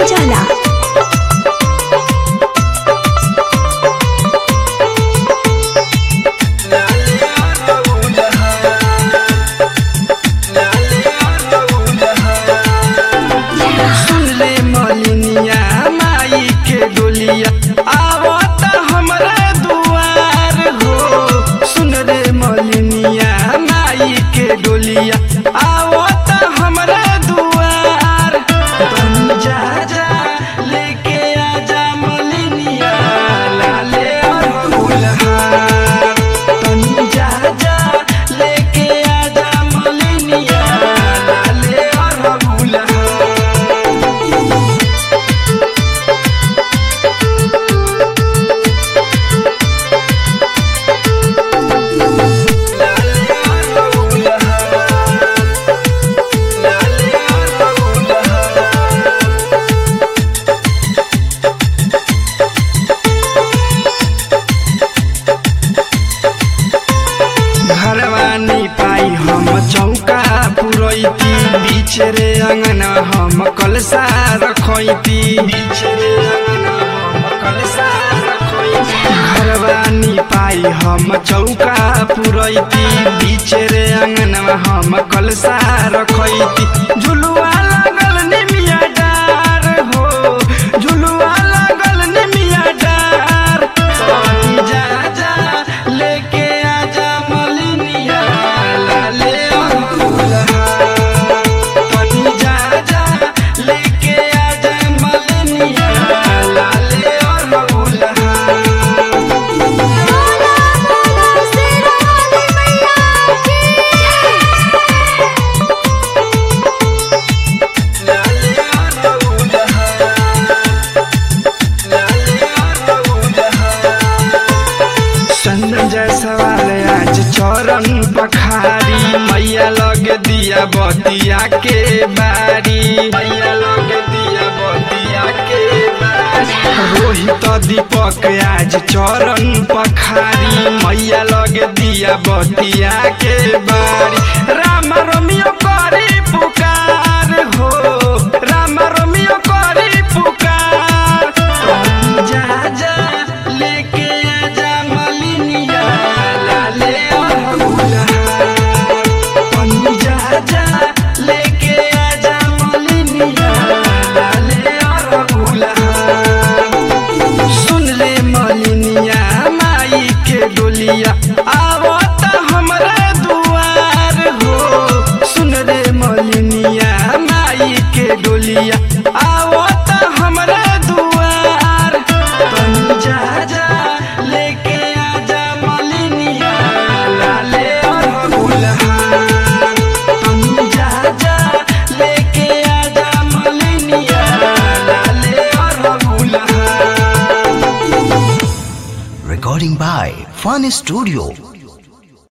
उजाला सुन ले मलिनिया माई के डोलिया आवत हमरा दुआर हो सुन रे मलिनिया माई के डोलिया आवत हमरा दुआर बन जा जा लेके आजा मलिनिया लाले अरहुलहार बन जा जा लेके आजा मलिनिया लाले अरहुलहार घरवानी पाई हम चौका पुरैती बीच रे अंगना हम कलसा रखैती बीच रे अंगना हम कलसा रखैती घरवानी पाई हम चौका पुरैती बीच रे अंगना हम कलसा रखैती झुलुआ लागल निमिया डार हो झुलुआ लागल निमिया डार तनी जा जा लेके आजा मलिनिया लाले अरहुलहार तनी जा जा लेके आजा मलिनिया लाले अरहुलहार लाले संजय सवाल आज चरण पखारी मैया लग दिया बतिया के बारी मैया लग दिया बतिया के बारी रोहित दीपक आज चरण पखारी मैया लग दिया बतिया के बारी राम रोमियो करी पुकार हो राम रोमियो करी पुकार जा जा लेके आजा मलिनिया लाले अरहुलहार पन्नी जा जा लेके आजा मलिनिया लाले अरहुलहार सुन ले मलिनिया माई के डोलिया आवत हमरा दुआर हो सुन रे मलिनिया माई के डोलिया आवत हमरा दुआर तनी जा जा लेके आजा मलिनिया लाले अरहुलहार तनी जा जा लेके आजा मलिनिया लाले अरहुलहार Recording by Fun Studio.